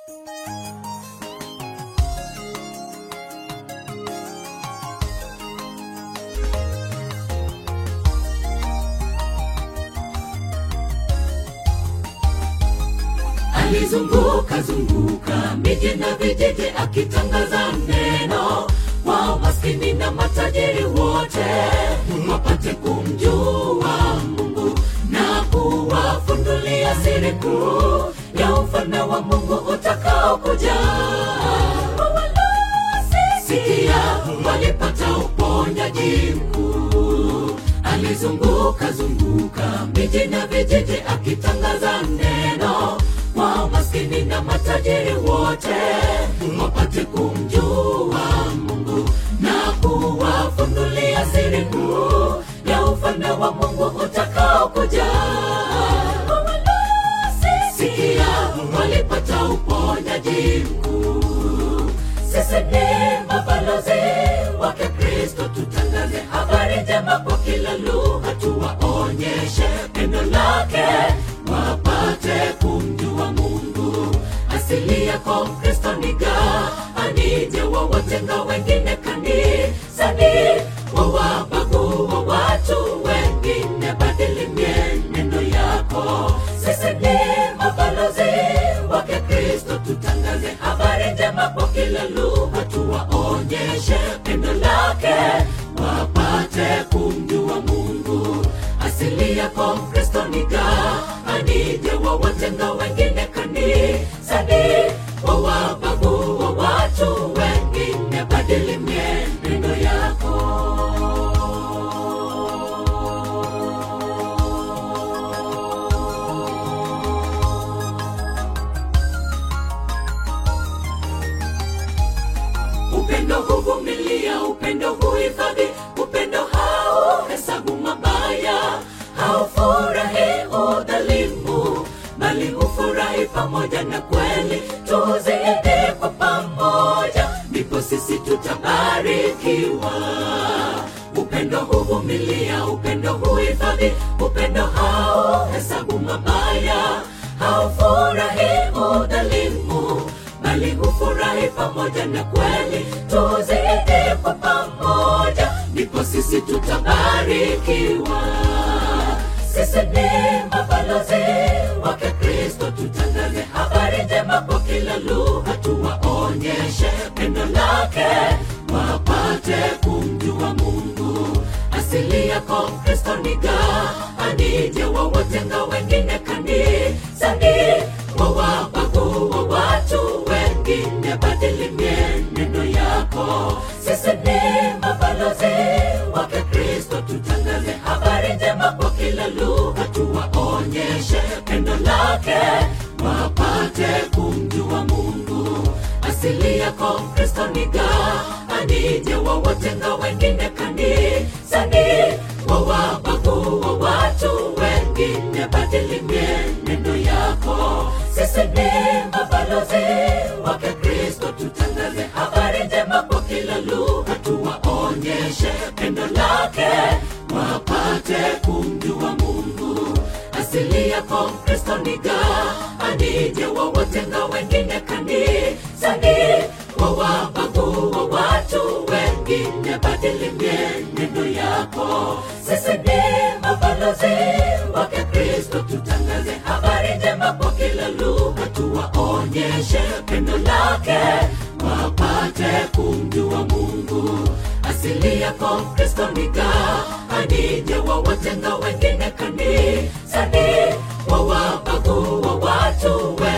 alizunguka zunguka miji na vijiji akitangaza neno kwa maskini na matajiri wote wapate kumjua mungu na kuwafundulia siri kuu ya ufalme wa mungu utakaokuja sikia walipata uponyaji mkuu alizunguka zunguka miji na vijiji akitangaza neno kwa maskini na matajiri wote wapate kumjua mungu na kuwafundulia siri kuu ya ufalme wa mungu utakaokuja sikia walipata uponyaji mkuu sisi ni mabalozi wake kristo tutangaze habari njema kwa kila lugha tuwaonyeshe pendo lake wapate kumjua mungu asili yako kristo niga anije wawatenga wengine kanisani wawabagua watu wengine badili mienendo yako sisi ni mabalozi wake kristo tutangaze habari njema kwa kila lugha tuwaonyeshe pendo lake wapate kumjua mungu asili yako kristo niga anije wawatenga wengine kanisani wawabagua watu wengine badili mienendo yako upendo huvumilia upendo huhifadhi upendo hauhesabu mabaya haufurahi udhalimu bali hufurahi pamoja na kweli tuzidi kwa pamoja ndipo sisi tutabarikiwa upendo huvumilia upendo huhifadhi upendo hauhesabu mabaya haufurahi udhalimu bali hufurahi pamoja na kweli tuzidi kwa pamoja ndipo sisi tutabarikiwa sisi ni mabalozi wake kristo tutangaze habari njema kwa kila lugha tuwaonyeshe pendo lake wapate kumjua mungu asili yako kristo niga anije wawatenga wengine kanisani wawabagua watu wengine badili mienendo yako sisi ni mabalozi wake kristo tutangaze habari njema kwa kila lugha tuwaonyeshe pendo lake wapate kumjua mungu asili yako kristo niga anije wawatenga wengine kanisani wawabagua watu wengine badili mienendo yako sisi ni mabalozi wake kristo tutangaze habari njema kwa kila lugha tuwaonyeshe pendo lake wapate kumjua mungu asili yako kristo niga anije wawatenga wengine kanisani wawabagua watu wengine badili mienendo yako sisi ni mabalozi wake kristo tutangaze habari njema kwa kila lugha tuwaonyeshe pendo lake wapate kumjua mungu asili yako kristo niga anije wawatenga wengine kanisani wawabagua watu we